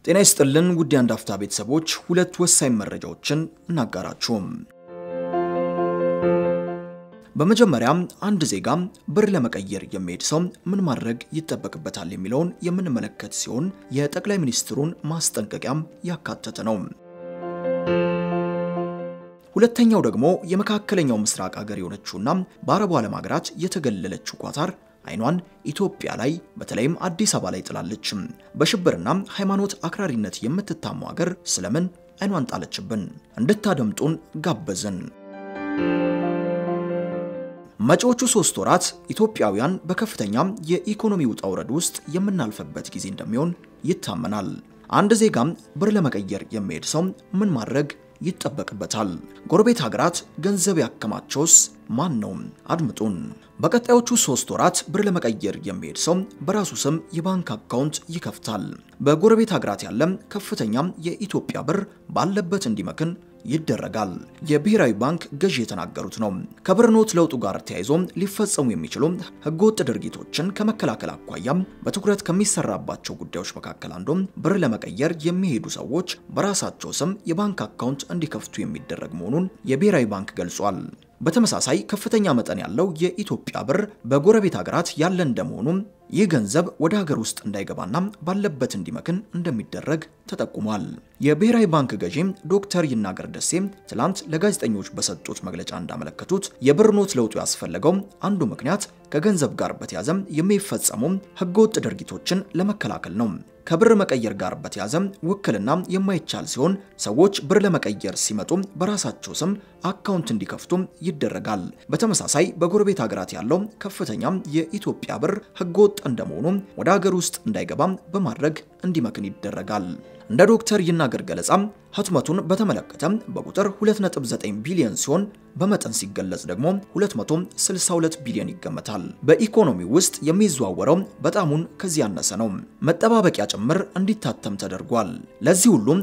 ጤና ይስጥልን ውድ የአንድ አፍታ ቤተሰቦች፣ ሁለት ወሳኝ መረጃዎችን እናጋራችሁም። በመጀመሪያም አንድ ዜጋ ብር ለመቀየር የሚሄድ ሰው ምን ማድረግ ይጠበቅበታል የሚለውን የምንመለከት ሲሆን የጠቅላይ ሚኒስትሩን ማስጠንቀቂያም ያካተተ ነው። ሁለተኛው ደግሞ የመካከለኛው ምስራቅ ሀገር የሆነችውና በአረቡ ዓለም ሀገራት የተገለለችው ኳታር አይኗን ኢትዮጵያ ላይ በተለይም አዲስ አበባ ላይ ጥላለች። በሽብርና ሃይማኖት አክራሪነት የምትታማው ሀገር ስለምን አይኗን ጣለችብን? እንድታደምጡን ጋበዝን። መጪዎቹ ሶስት ወራት ኢትዮጵያውያን በከፍተኛ የኢኮኖሚ ውጣ ውረድ ውስጥ የምናልፍበት ጊዜ እንደሚሆን ይታመናል። አንድ ዜጋም ብር ለመቀየር የሚሄድ ሰው ምን ማድረግ ይጠበቅበታል? ጎረቤት ሀገራት ገንዘብ ያከማቸውስ ማን ነው? አድምጡን። በቀጣዮቹ ሶስት ወራት ብር ለመቀየር የሚሄድ ሰው በራሱ ስም የባንክ አካውንት ይከፍታል። በጎረቤት ሀገራት ያለም ከፍተኛ የኢትዮጵያ ብር ባለበት እንዲመክን ይደረጋል። የብሔራዊ ባንክ ገዢ የተናገሩት ነው። ከብር ኖት ለውጡ ጋር ተያይዞ ሊፈጸሙ የሚችሉ ህገወጥ ድርጊቶችን ከመከላከል አኳያም በትኩረት ከሚሰራባቸው ጉዳዮች መካከል አንዱም ብር ለመቀየር የሚሄዱ ሰዎች በራሳቸው ስም የባንክ አካውንት እንዲከፍቱ የሚደረግ መሆኑን የብሔራዊ ባንክ ገልጿል። በተመሳሳይ ከፍተኛ መጠን ያለው የኢትዮጵያ ብር በጎረቤት ሀገራት ያለ እንደመሆኑ ይህ ገንዘብ ወደ ሀገር ውስጥ እንዳይገባና ባለበት እንዲመክን እንደሚደረግ ተጠቁሟል። የብሔራዊ ባንክ ገዢ ዶክተር ይናገር ደሴ ትላንት ለጋዜጠኞች በሰጡት መግለጫ እንዳመለከቱት የብር ኖት ለውጡ ያስፈለገው አንዱ ምክንያት ከገንዘብ ጋር በተያዘ የሚፈጸሙ ህገወጥ ድርጊቶችን ለመከላከል ነው። ከብር መቀየር ጋር በተያዘ ውክልና የማይቻል ሲሆን ሰዎች ብር ለመቀየር ሲመጡ በራሳቸው ስም አካውንት እንዲከፍቱ ይደረጋል። በተመሳሳይ በጎረቤት ሀገራት ያለው ከፍተኛ የኢትዮጵያ ብር ህገወጥ እንደመሆኑ ወደ ሀገር ውስጥ እንዳይገባ በማድረግ እንዲመክን ይደረጋል። እንደ ዶክተር ይናገር ገለጻ ህትመቱን በተመለከተ በቁጥር 2.9 ቢሊዮን ሲሆን በመጠን ሲገለጽ ደግሞ 262 ቢሊዮን ይገመታል። በኢኮኖሚ ውስጥ የሚዘዋወረው በጣሙን ከዚህ ያነሰ ነው። መጠባበቂያ ጭምር እንዲታተም ተደርጓል። ለዚህ ሁሉም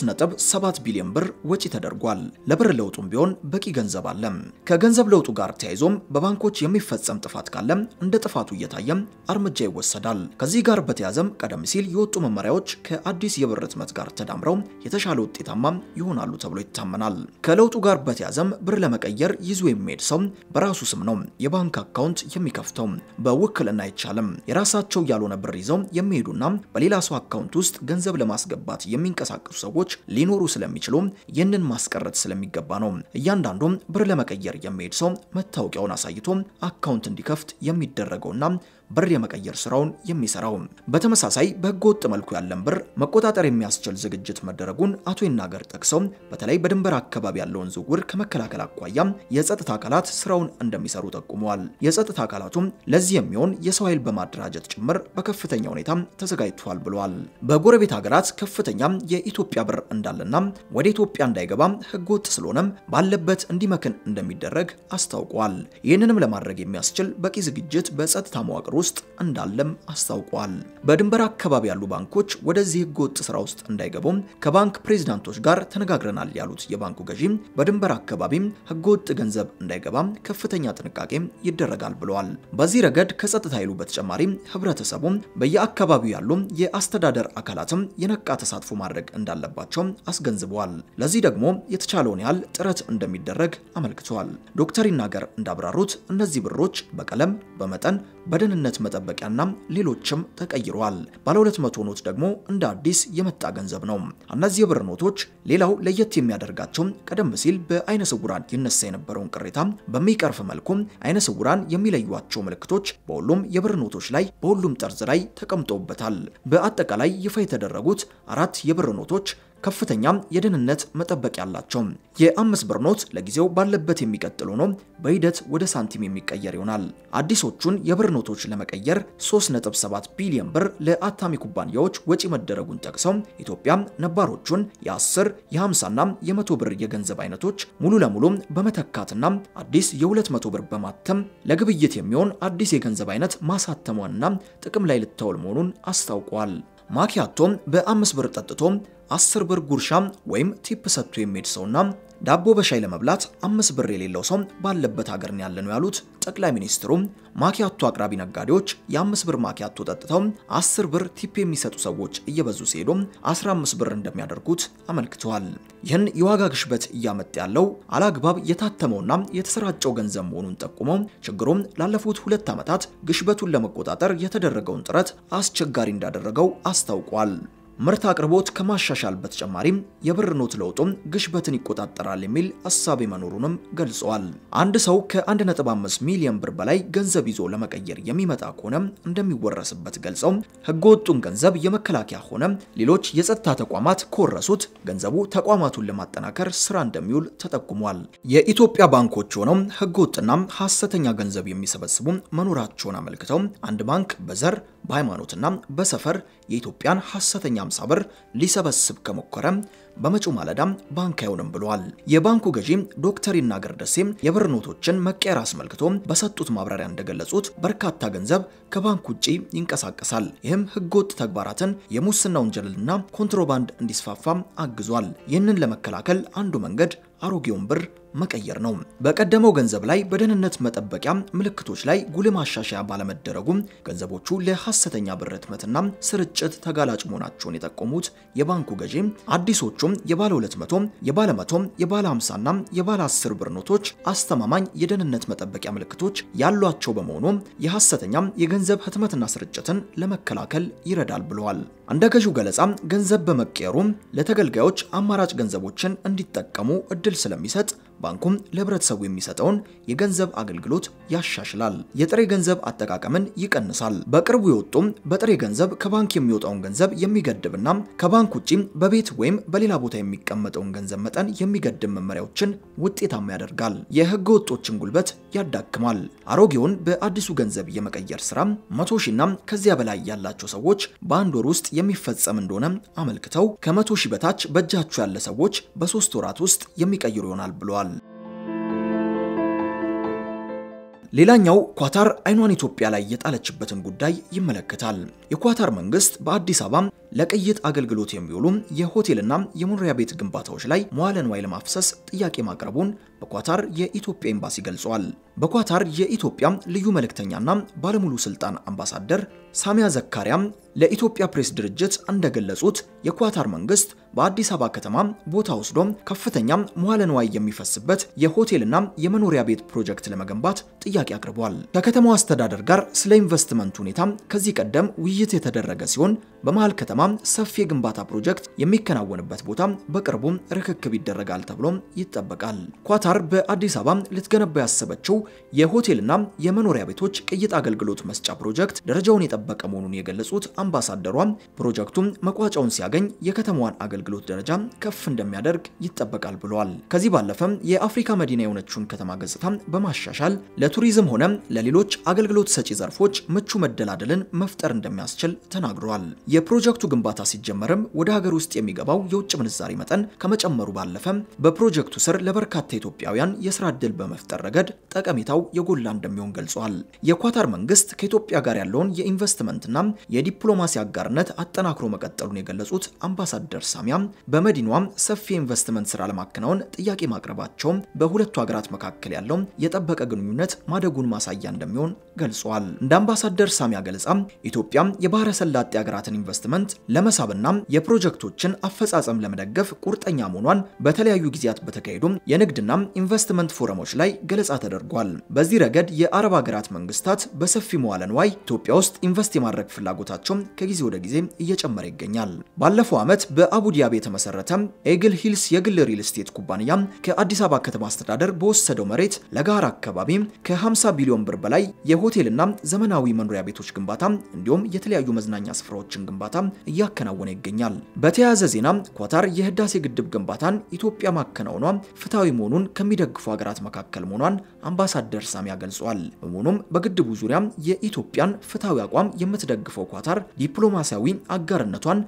3.7 ቢሊዮን ብር ወጪ ተደርጓል። ለብር ለውጡም ቢሆን በቂ ገንዘብ አለ። ከገንዘብ ለውጡ ጋር ተያይዞም በባንኮች የሚፈጸም ጥፋት ካለ እንደ ጥፋቱ እየታየ እርምጃ ይወሰዳል። ከዚህ ጋር በተያዘም ቀደም ሲል የወጡ መመሪያዎች ከአዲስ የብር ህትመት ጋር ተዳምረው የተሻለ ውጤታማ ይሆናሉ ተብሎ ይታመናል። ከለውጡ ጋር በተያዘም ብር ለመቀየር ይዞ የሚሄድ ሰው በራሱ ስም ነው የባንክ አካውንት የሚከፍተው። በውክልና አይቻልም። የራሳቸው ያልሆነ ብር ይዘው የሚሄዱና በሌላ ሰው አካውንት ውስጥ ገንዘብ ለማስገባት የሚንቀሳቀሱ ሰዎች ሊኖሩ ስለሚችሉ ይህንን ማስቀረት ስለሚገባ ነው እያንዳንዱም ብር ለመቀየር የሚሄድ ሰው መታወቂያውን አሳይቶ አካውንት እንዲከፍት የሚደረገውና ብር የመቀየር ስራውን የሚሰራው። በተመሳሳይ በህገ ወጥ መልኩ ያለን ብር መቆጣጠር የሚያስችል ዝግጅት መደረጉን አቶ ይናገር ጠቅሰው በተለይ በድንበር አካባቢ ያለውን ዝውውር ከመከላከል አኳያ የጸጥታ አካላት ስራውን እንደሚሰሩ ጠቁመዋል። የጸጥታ አካላቱም ለዚህ የሚሆን የሰው ኃይል በማደራጀት ጭምር በከፍተኛ ሁኔታ ተዘጋጅቷል ብለዋል። በጎረቤት ሀገራት ከፍተኛ የኢትዮጵያ ብር እንዳለና ወደ ኢትዮጵያ እንዳይገባ ህገ ወጥ ስለሆነም ባለበት እንዲመክን እንደሚደረግ አስታውቋል። ይህንንም ለማድረግ የሚያስችል በቂ ዝግጅት በጸጥታ መዋቅር ውስጥ እንዳለም አስታውቋል። በድንበር አካባቢ ያሉ ባንኮች ወደዚህ ህገወጥ ስራ ውስጥ እንዳይገቡም ከባንክ ፕሬዝዳንቶች ጋር ተነጋግረናል ያሉት የባንኩ ገዢ በድንበር አካባቢም ህገወጥ ገንዘብ እንዳይገባም ከፍተኛ ጥንቃቄ ይደረጋል ብለዋል። በዚህ ረገድ ከጸጥታ ኃይሉ በተጨማሪ ህብረተሰቡ በየአካባቢው ያሉ የአስተዳደር አካላትም የነቃ ተሳትፎ ማድረግ እንዳለባቸው አስገንዝበዋል። ለዚህ ደግሞ የተቻለውን ያህል ጥረት እንደሚደረግ አመልክተዋል። ዶክተር ይናገር እንዳብራሩት እነዚህ ብሮች በቀለም፣ በመጠን፣ በደህንነት መጠበቂያና ሌሎችም ተቀይረዋል። ባለ 200 ኖት ደግሞ እንደ አዲስ የመጣ ገንዘብ ነው። እነዚህ የብር ኖቶች ሌላው ለየት የሚያደርጋቸው ቀደም ሲል በአይነ ስውራን ይነሳ የነበረውን ቅሬታ በሚቀርፍ መልኩ አይነ ስውራን የሚለዩቸው ምልክቶች በሁሉም የብር ኖቶች ላይ በሁሉም ጠርዝ ላይ ተቀምጠውበታል። በአጠቃላይ ይፋ የተደረጉት አራት የብር ኖቶች ከፍተኛ የደህንነት መጠበቂያ ያላቸው። የአምስት ብር ኖት ለጊዜው ባለበት የሚቀጥል ሆኖ በሂደት ወደ ሳንቲም የሚቀየር ይሆናል። አዲሶቹን የብር ኖቶች ለመቀየር 3.7 ቢሊዮን ብር ለአታሚ ኩባንያዎች ወጪ መደረጉን ጠቅሰው ኢትዮጵያ ነባሮቹን የ10 የ50ና የ100 ብር የገንዘብ አይነቶች ሙሉ ለሙሉ በመተካትና አዲስ የ200 ብር በማተም ለግብይት የሚሆን አዲስ የገንዘብ አይነት ማሳተሟንና ጥቅም ላይ ልታውል መሆኑን አስታውቋል። ማኪያቶም በአምስት ብር ጠጥቶ 10 ብር ጉርሻ ወይም ቲፕ ሰጥቶ የሚሄድ ሰውና ዳቦ በሻይ ለመብላት አምስት ብር የሌለው ሰው ባለበት ሀገር ነው ያለነው ያሉት ጠቅላይ ሚኒስትሩ ማኪያቶ አቅራቢ ነጋዴዎች የአምስት ብር ማኪያቶ ጠጥተው አስር ብር ቲፕ የሚሰጡ ሰዎች እየበዙ ሲሄዱ 15 ብር እንደሚያደርጉት አመልክተዋል። ይህን የዋጋ ግሽበት እያመጣ ያለው አላግባብ የታተመውና የተሰራጨው ገንዘብ መሆኑን ጠቁመው ችግሩም ላለፉት ሁለት ዓመታት ግሽበቱን ለመቆጣጠር የተደረገውን ጥረት አስቸጋሪ እንዳደረገው አስታውቋል። ምርት አቅርቦት ከማሻሻል በተጨማሪም የብር ኖት ለውጡም ግሽበትን ይቆጣጠራል የሚል እሳቤ መኖሩንም ገልጸዋል። አንድ ሰው ከ1.5 ሚሊዮን ብር በላይ ገንዘብ ይዞ ለመቀየር የሚመጣ ከሆነ እንደሚወረስበት ገልጸው ህገወጡን ገንዘብ የመከላከያ ሆነ ሌሎች የጸጥታ ተቋማት ከወረሱት ገንዘቡ ተቋማቱን ለማጠናከር ስራ እንደሚውል ተጠቁሟል። የኢትዮጵያ ባንኮች ሆነው ህገወጥና ሐሰተኛ ገንዘብ የሚሰበስቡ መኖራቸውን አመልክተው አንድ ባንክ በዘር በሃይማኖትና በሰፈር የኢትዮጵያን ሐሰተኛ 50 ብር ሊሰበስብ ከሞከረ በመጪው ማለዳም ባንክ አይሆንም ብለዋል። የባንኩ ገዢ ዶክተር ይናገር ደሴ የብር ኖቶችን መቀየር አስመልክቶ በሰጡት ማብራሪያ እንደገለጹት በርካታ ገንዘብ ከባንክ ውጪ ይንቀሳቀሳል። ይህም ህገወጥ ተግባራትን፣ የሙስና ወንጀልና ኮንትሮባንድ እንዲስፋፋ አግዟል። ይህንን ለመከላከል አንዱ መንገድ አሮጌውን ብር መቀየር ነው። በቀደመው ገንዘብ ላይ በደህንነት መጠበቂያ ምልክቶች ላይ ጉልህ ማሻሻያ ባለመደረጉ ገንዘቦቹ ለሐሰተኛ ብር ህትመትና ስርጭት ተጋላጭ መሆናቸውን የጠቆሙት የባንኩ ገዢ አዲሶቹም የባለ 200፣ የባለ 100፣ የባለ 50ና የባለ 10 ብር ኖቶች አስተማማኝ የደህንነት መጠበቂያ ምልክቶች ያሏቸው በመሆኑ የሐሰተኛ የገንዘብ ህትመትና ስርጭትን ለመከላከል ይረዳል ብለዋል። እንደ ገዢው ገለጻ ገንዘብ በመቀየሩ ለተገልጋዮች አማራጭ ገንዘቦችን እንዲጠቀሙ እድል ስለሚሰጥ ባንኩም ለህብረተሰቡ የሚሰጠውን የገንዘብ አገልግሎት ያሻሽላል፣ የጥሬ ገንዘብ አጠቃቀምን ይቀንሳል። በቅርቡ የወጡም በጥሬ ገንዘብ ከባንክ የሚወጣውን ገንዘብ የሚገድብና ከባንክ ውጪ በቤት ወይም በሌላ ቦታ የሚቀመጠውን ገንዘብ መጠን የሚገድብ መመሪያዎችን ውጤታማ ያደርጋል፣ የህገ ወጦችን ጉልበት ያዳክማል። አሮጌውን በአዲሱ ገንዘብ የመቀየር ስራ መቶ ሺና ከዚያ በላይ ያላቸው ሰዎች በአንድ ወር ውስጥ የሚፈጸም እንደሆነ አመልክተው ከመቶ ሺህ በታች በእጃቸው ያለ ሰዎች በሶስት ወራት ውስጥ የሚቀይሩ ይሆናል ብለዋል። ሌላኛው ኳታር አይኗን ኢትዮጵያ ላይ የጣለችበትን ጉዳይ ይመለከታል። የኳታር መንግስት በአዲስ አበባ ለቅይጥ አገልግሎት የሚውሉ የሆቴልና የመኖሪያ ቤት ግንባታዎች ላይ መዋለ ንዋይ ለማፍሰስ ጥያቄ ማቅረቡን በኳታር የኢትዮጵያ ኤምባሲ ገልጿል። በኳታር የኢትዮጵያ ልዩ መልእክተኛና ባለሙሉ ስልጣን አምባሳደር ሳሚያ ዘካሪያም ለኢትዮጵያ ፕሬስ ድርጅት እንደገለጹት የኳታር መንግስት በአዲስ አበባ ከተማ ቦታ ወስዶ ከፍተኛ መዋለ ንዋይ የሚፈስበት የሆቴልና የመኖሪያ ቤት ፕሮጀክት ለመገንባት ጥያቄ አቅርቧል። ከከተማው አስተዳደር ጋር ስለ ኢንቨስትመንት ሁኔታ ከዚህ ቀደም ውይይት የተደረገ ሲሆን በመሃል ከተማ ሰፊ የግንባታ ፕሮጀክት የሚከናወንበት ቦታ በቅርቡ ርክክብ ይደረጋል ተብሎ ይጠበቃል። ኳታር በአዲስ አበባ ልትገነባ ያሰበችው የሆቴልና የመኖሪያ ቤቶች ቅይጥ አገልግሎት መስጫ ፕሮጀክት ደረጃውን የጠበቀ መሆኑን የገለጹት አምባሳደሯ ፕሮጀክቱም መቋጫውን ሲያገኝ የከተማዋን አገልግሎት ደረጃ ከፍ እንደሚያደርግ ይጠበቃል ብለዋል። ከዚህ ባለፈም የአፍሪካ መዲና የሆነችውን ከተማ ገጽታ በማሻሻል ለቱሪዝም ሆነ ለሌሎች አገልግሎት ሰጪ ዘርፎች ምቹ መደላደልን መፍጠር እንደሚያስችል ተናግረዋል። የፕሮጀክቱ ግንባታ ሲጀመርም ወደ ሀገር ውስጥ የሚገባው የውጭ ምንዛሪ መጠን ከመጨመሩ ባለፈ በፕሮጀክቱ ስር ለበርካታ ኢትዮጵያውያን የስራ ዕድል በመፍጠር ረገድ ጠቀሜታው የጎላ እንደሚሆን ገልጿል። የኳታር መንግስት ከኢትዮጵያ ጋር ያለውን የኢንቨስትመንትና የዲፕሎማሲ አጋርነት አጠናክሮ መቀጠሉን የገለጹት አምባሳደር ሳሚያም በመዲናዋም ሰፊ የኢንቨስትመንት ስራ ለማከናወን ጥያቄ ማቅረባቸውም በሁለቱ ሀገራት መካከል ያለው የጠበቀ ግንኙነት ማደጉን ማሳያ እንደሚሆን ገልጿል። እንደ አምባሳደር ሳሚያ ገለጻ ኢትዮጵያ የባህረ ሰላጤ ሀገራትን ኢንቨስትመንት ለመሳብና የፕሮጀክቶችን አፈጻጸም ለመደገፍ ቁርጠኛ መሆኗን በተለያዩ ጊዜያት በተካሄዱ የንግድና ኢንቨስትመንት ፎረሞች ላይ ገለጻ ተደርጓል። በዚህ ረገድ የአረብ ሀገራት መንግስታት በሰፊ መዋለ ንዋይ ኢትዮጵያ ውስጥ ኢንቨስት የማድረግ ፍላጎታቸው ከጊዜ ወደ ጊዜ እየጨመረ ይገኛል። ባለፈው ዓመት በአቡዲያቢ የተመሰረተ ኤግል ሂልስ የግል ሪል ስቴት ኩባንያ ከአዲስ አበባ ከተማ አስተዳደር በወሰደው መሬት ለጋራ አካባቢ ከ50 ቢሊዮን ብር በላይ የሆቴልና ዘመናዊ መኖሪያ ቤቶች ግንባታ እንዲሁም የተለያዩ መዝናኛ ስፍራዎችን ግንባታ እያከናወነ ይገኛል። በተያያዘ ዜና ኳታር የህዳሴ ግድብ ግንባታን ኢትዮጵያ ማከናወኗ ፍትሐዊ መሆኑን ከሚደግፉ ሀገራት መካከል መሆኗን አምባሳደር ሳሚያ ገልጿል። በመሆኑም በግድቡ ዙሪያ የኢትዮጵያን ፍትሐዊ አቋም የምትደግፈው ኳታር ዲፕሎማሲያዊ አጋርነቷን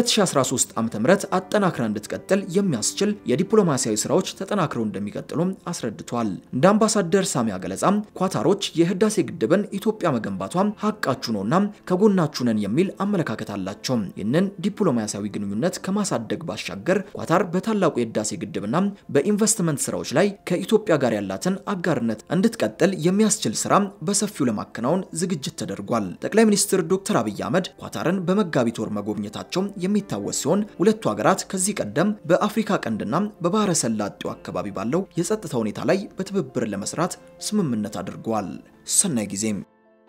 በ2013 ዓ.ም አጠናክራ እንድትቀጥል የሚያስችል የዲፕሎማሲያዊ ስራዎች ተጠናክረው እንደሚቀጥሉ አስረድቷል። እንደ አምባሳደር ሳሚያ ገለጻ ኳታሮች የህዳሴ ግድብን ኢትዮጵያ መገንባቷ ሀቃችሁ ነውና ከጎናችሁ ነን የሚል አመለካከት አላቸው። ናቸው። ይህንን ዲፕሎማሲያዊ ግንኙነት ከማሳደግ ባሻገር ኳታር በታላቁ የህዳሴ ግድብና በኢንቨስትመንት ስራዎች ላይ ከኢትዮጵያ ጋር ያላትን አጋርነት እንድትቀጥል የሚያስችል ስራ በሰፊው ለማከናወን ዝግጅት ተደርጓል። ጠቅላይ ሚኒስትር ዶክተር አብይ አህመድ ኳታርን በመጋቢት ወር መጎብኘታቸው የሚታወስ ሲሆን ሁለቱ ሀገራት ከዚህ ቀደም በአፍሪካ ቀንድና በባህረ ሰላጤው አካባቢ ባለው የጸጥታ ሁኔታ ላይ በትብብር ለመስራት ስምምነት አድርገዋል። ሰናይ ጊዜም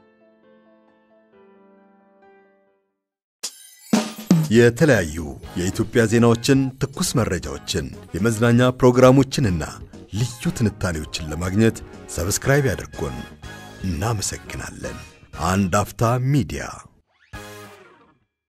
የተለያዩ የኢትዮጵያ ዜናዎችን፣ ትኩስ መረጃዎችን፣ የመዝናኛ ፕሮግራሞችንና ልዩ ትንታኔዎችን ለማግኘት ሰብስክራይብ ያድርጉን። እናመሰግናለን። አንድ አፍታ ሚዲያ